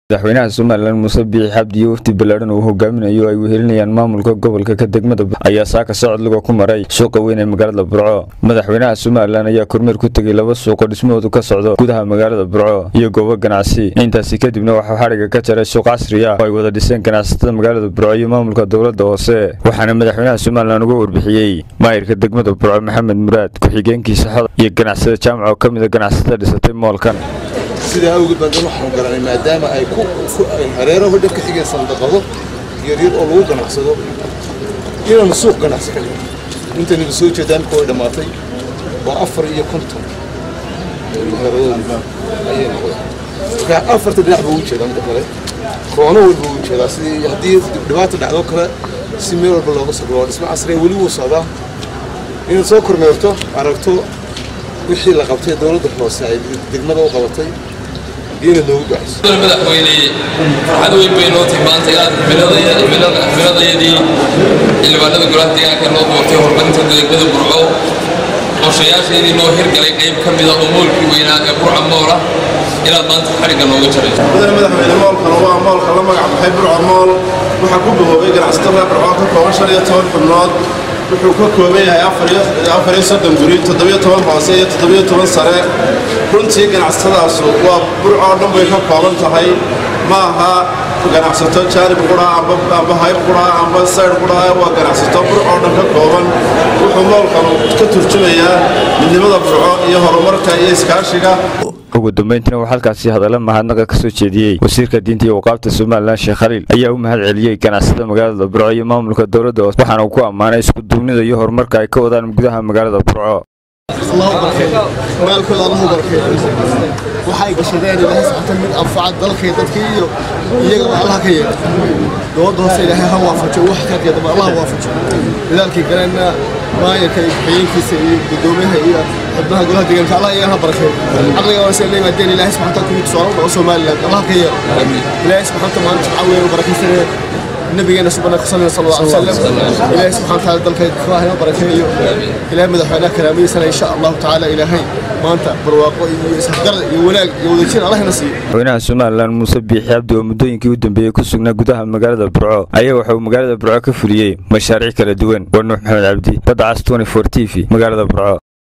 madaxweynaha somalilan muuse biixi xabdi iyo wafdi ballaadhan uu hogaaminayo ay wehelinayaan maamulka gobolka ka degmada ayaa saaka socod luga ku maray suuqa weyn ee magaalada burco madaxweynaha somalilan ayaa kormeer ku tegey laba suuqoo dhismahoodu ka socdo gudaha magaalada burco iyo goobo ganacsi intaasi kadibna waxuu xadhigga ka jaray suuq casri ah oo ay wada dhiseen ganacsatada magaalada burco iyo maamulka dowladda hoose waxaana madaxweynaha somalilan uga warbixiyey maayirka degmada burco maxamed muraad ku-xigeenkiisa xoda iyo ganacsada jaamac oo ka mid a ganacsatada dhisatay moolkan sidaa awgeed baan dan waxaanu garanay maadaama ay ku hareeraho dhan ka xigeen sandaqado yaryar oo lagu ganacsado inaanu suuq ganacsi ka dhigno intaynu soo jeedaan kuwa dhammaatay waa afar iyo konton hareeradoodi ayay noqdeen marka afarta dhinac buu u jeedaa midda kale koono walba u jeedaa sidii haddii dhibaata dhacdo kale si meel walba looga soo waa dhismo casriya weli wuu socdaa inaad soo kormeerto aragto wixii la qabtay dowladda hoose ay degmada u qabatay iyona noogu ducayso madaxweyne farxad weyn bay noo tahay maanta inaad cimiladayadii xildhibaanada golaha deegaanka noo doortay horumarinta degmada burco qorshayaasheedii noo hirgalay qayb ka mida oo moolkii weynaa ee burca moola inaad maanta xadhigga nooga jarayso mudane madaxweyne moolkan waa moolka la magac baxay burca mool waxaa ku bahoobay ganacsatada burco ka kooban shan iyo toban xubnood wuxuu ka kooban yahay afar iyo soddon guri toddobiyo toban hoose iyo toddobiyo toban sare runtii ganacsatadaasu waa burco oo dhan bay ka kooban tahay ma aha ganacsato jaanib qura amba hayb qura amba sayr qura waa ganacsato burco oo dhan ka kooban wuxuu moolkanu ka turjumayaa midnimada burco iyo horumarka iyo iskaashiga ugu dambeyntiina uu halkaasi hadalla mahadnaqa ka soo jeediyey wasiirka diinta iyo waqaabta somalilan sheekh khaliil ayaa u mahad celiyey ganacsada magaalada burco iyo maamulka dowladda hoose waxaana uu ku ammaanay iskuduubnida iyo horumarka ay ka wadaan gudaha magaalada burco الله بركة مالك الله بركة waxay gashadeen ilaahay sabta mid anfaca dalkay dadkii iyo iyaga Allah ka yeelo dooda hoose ilaahay ha waafajo wax ka qeyd Allah waafajo dadaalkii galana maayarka xiyinkiisa iyo gudoomiyaha iyo xubnaha golaha deegaanka Allah iyaga ha barakeeyo aqliga waa soo leeyahay ilaahay subhanahu wa ta'ala soo rabo Soomaaliland Allah ka yeelo ilaahay subhanahu wa ta'ala caawiyo barakaysan نبينا سبحانه صلى الله عليه وسلم إلهي سبحانه وتعالى دلك كفاها بركة إلهي مدحونا كلامي سنة إن شاء الله تعالى إلهي ما أنت برواقو يسحقر يولاق يوديشين الله نصيب madaxweynaha somalilan muuse biixi cabdi oo muddooyinkii u dambeeyey ku sugnaa gudaha magaalada burco ayaa waxauu magaalada burco ka fuliyey mashaariic kala duwan waa nuux maxamed cabdi badda cas t t v magaalada burco